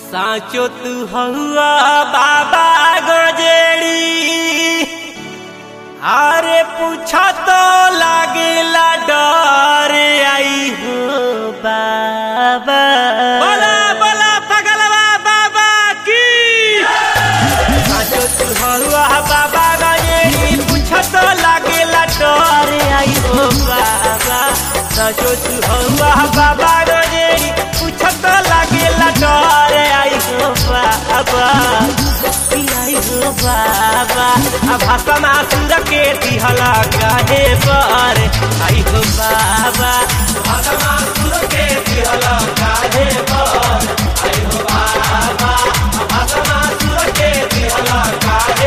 સાચો તું હવા બાબા ગજેડી આરે પૂછા તો લાગેલા ડરે આઈ હો બાબા બોલા બોલા પગલવા બાબા की સાચો તું હવા બાબા ગજેડી પૂછા તો લાગેલા ડરે આઈ હો બાબા સાચો તું હવા બાબા ગજેડી પૂછા તો લાગેલા ડરે આઈ હો બાબા आई हो बाबा अब भाषा मासुर के दिहला काहे पर आई हो बाबा भाषा मासुर के दिहला काहे पर आई हो बाबा भाषा मासुर के दिहला काहे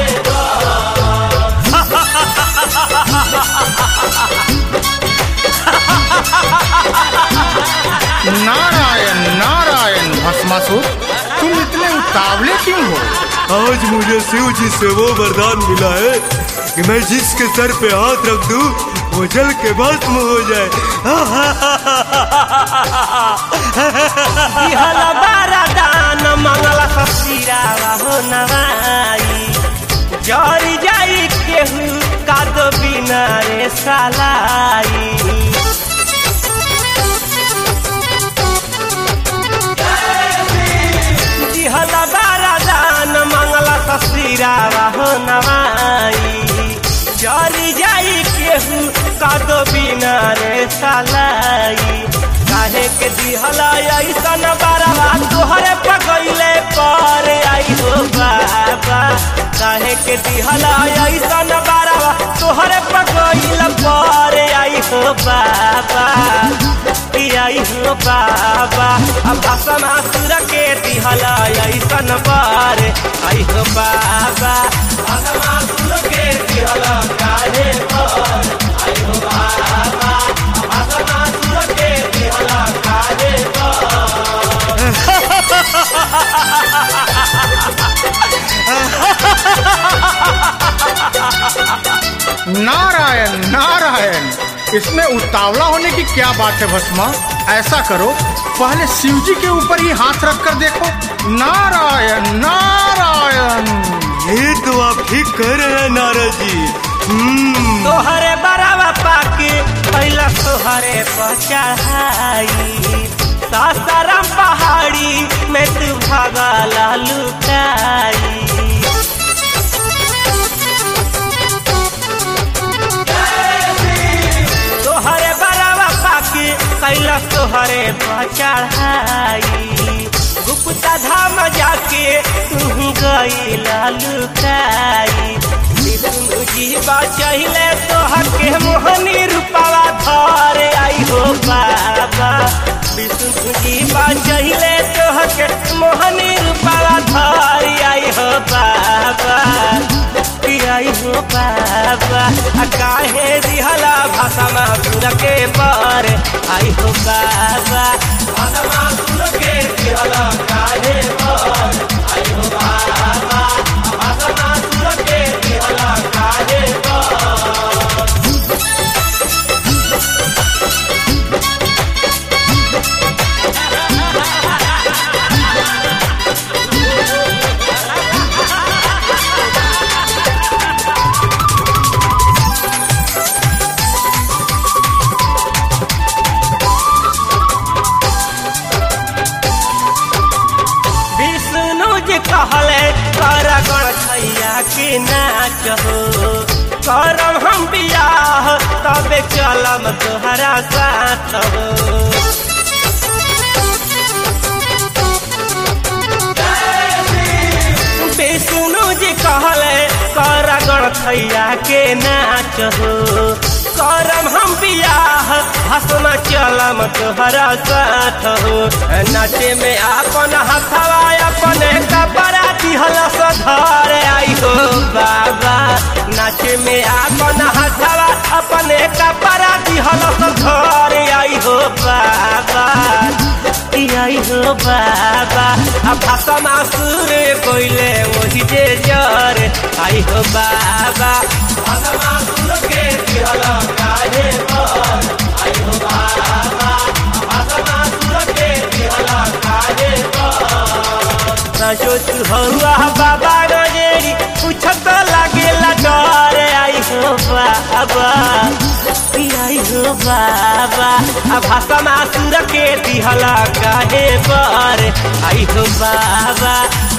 नारायण नारायण भस्मासुर तुम इतने उतावले क्यों हो आज मुझे शिव जी से वो वरदान मिला है कि मैं जिसके सर पे हाथ रख दूं वो जल के भस्म हो जाए दिहला बारा दान मंगला ससिरावा हो नवाई जरी जाई केहू कादो बिना रे सालाई दिहला बारा दान मंगला ससिरावा हो नवाई जरी जाई केहू कादो बिना रे सालाई काहे के दिहला ऐसन बारवा तोहरे पगैले पर आई हो बाबा काहे के दिहला ऐसन बारवा तोहरे पगैल पर आई हो बाबा कि आई हो बाबा अब भाषा मासुर के दिहला ऐसन पर आई हो बाबा भाषा मासुर के दिहला काहे पर आई हो बाबा भाषा मासुर के दिहला काहे नारायण नारायण इसमें उतावला होने की क्या बात है भस्मा ऐसा करो पहले शिव जी के ऊपर ही हाथ रख कर देखो नारायण नारायण ये तो आप ठीक कह रहे हैं नारद जी हम्म तोहरे बरावा पाके पहला तोहरे पर चढ़ाई सासाराम पहाड़ी में तू भागला लुकाई तोहरे बरावा पाके कैला तोहरे पर चढ़ाई गुप्ता धाम जाके तू गईला लुकाई विष्णु जी बचैले तोहर के मोहनी रूपावा धर आई हो बाबा विष्णु जी बचैले तोहर के मोहनी रूपावा धर आई हो बाबा कि आई हो बाबा आ काहे दिहला भाषा मासुर के पर आई हो बाबा भाषा मासुर के दिहला काहे पर आई हो बाबा भाषा मासुर के दिहला काहे पर विष्णु जी कहले कर गणछैया के नाच हो करम हम बियाह तबे चलम तोहरा साथ हो विष्णु जी कहले कर गणछैया के नाच हो करम हम बियाह हसम चलम तोहरा साथ हो नाचे में आपन हथवा अपने कपड़ा दिहल सधर आई हो बाबा नाचे में आपन हथवा अपने कपड़ा दिहल सधर आई हो बाबा ई आई हो बाबा अब भाषा मासुर कोइले वही जे जर आई हो बाबा भाषा मासुर के दिहल काहे पर आई हो बाबा भाषा मासुर के दिहल काहे पर साचो तू हौआ बाबा गजेरी पूछत लागेला डर आई हो बाबा आई हो बाबा आ भाषा मासुर के दिहला काहे पर आई हो बाबा